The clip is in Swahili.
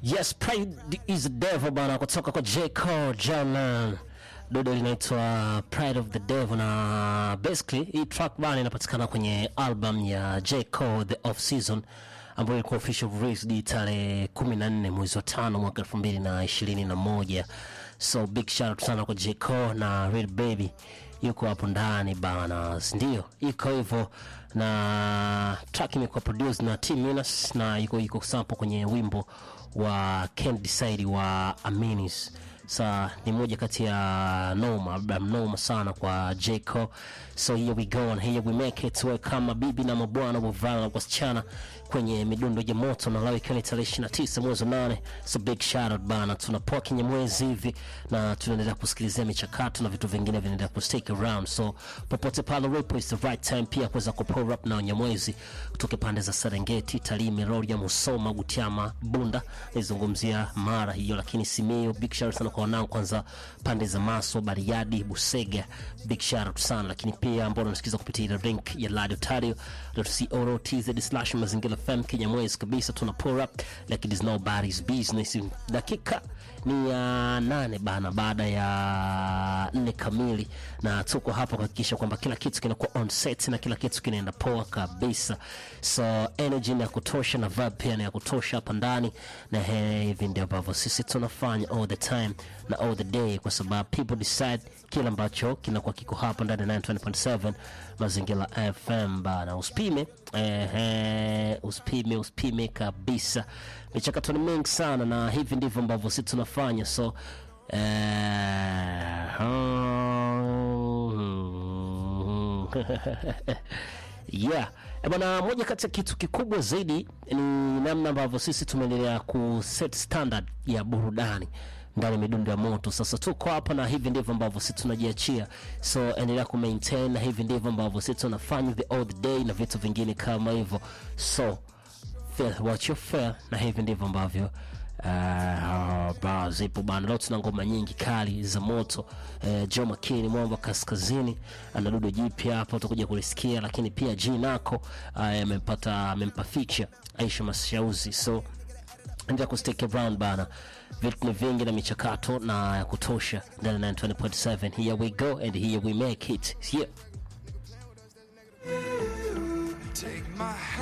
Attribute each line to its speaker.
Speaker 1: Yes, Pride is the Devil bana, kutoka kwa J. Cole Jalan. Dodo linaitwa Pride of the Devil, na basically hii track bana inapatikana kwenye album ya J. Cole The Off Season ambayo ilikuwa official release tarehe 14 mwezi wa tano mwaka 2021. So big shout out sana kwa J. Cole na Real Baby yuko hapo ndani bana, ndio iko hivyo, na track imekuwa produced na T Minas na iko iko sample kwenye wimbo wa Can't Decide wa Aminis. Sa ni moja kati ya noma album noma sana kwa J Cole. So here we go and here we make it we kama bibi na mabwana wavulana wasichana kwenye midundo ya moto na leo ikiwa ni tarehe 29 mwezi wa nane. So big shout out bana, tunapoa kinye mwezi hivi na tunaendelea kusikilizia michakato na vitu vingine vinaendelea ku stick around. So popote pale ulipo is the right time pia kuweza ku pull up na Nyamwezi kutoka pande za Serengeti, Tarime, Rorya, Musoma, Butiama, Bunda, nizungumzia Mara hiyo, lakini Simiyu, big shout out sana kwa wanangu kwanza pande za Maso, Bariadi, Busega, big shout out sana, lakini pia ambao unasikiza kupitia ile link ya Radio Tario co.tz slash mazingira FM Kinyamwezi kabisa, tuna pull up like it is nobody's business. Dakika ni ya nane bana, baada ya nne kamili, na tuko hapa kuhakikisha kwamba kila kitu kinakuwa on set na kila kitu kinaenda poa kabisa. So energy ni ya kutosha na vibe pia ni ya kutosha hapa ndani, na he- hivi ndio ambavyo sisi tunafanya all the time na all the day, kwa sababu people decide kile ambacho kinakuwa kiko hapa ndani ya 920.7 Mazingira FM bana, usipime ehe, usipime usipime kabisa. Michakato ni mingi sana, na hivi ndivyo ambavyo sisi tunafanya so eh, yeah Eh, bwana, moja kati ya kitu kikubwa zaidi ni namna ambavyo sisi tumeendelea ku set standard ya burudani ndani ya midundo ya moto. Sasa tuko hapa na hivi ndivyo ambavyo sisi tunajiachia, so endelea ku maintain, na hivi ndivyo ambavyo sisi tunafanya the all the day na vitu vingine kama hivyo, so fair, watch your fair, na hivi ndivyo ambavyo Uh, ba zipo bana. Leo tuna ngoma nyingi kali za moto uh, Joe Makini mwamba kaskazini ana dudo jipya hapa utakuja kulisikia, lakini pia G nako uh, amempata amempa feature Aisha Mashauzi, so endelea ku stick around bana, vitu ni vingi na michakato na ya kutosha ndani ya 920.7. Here we go and here we make it yeah.
Speaker 2: Take my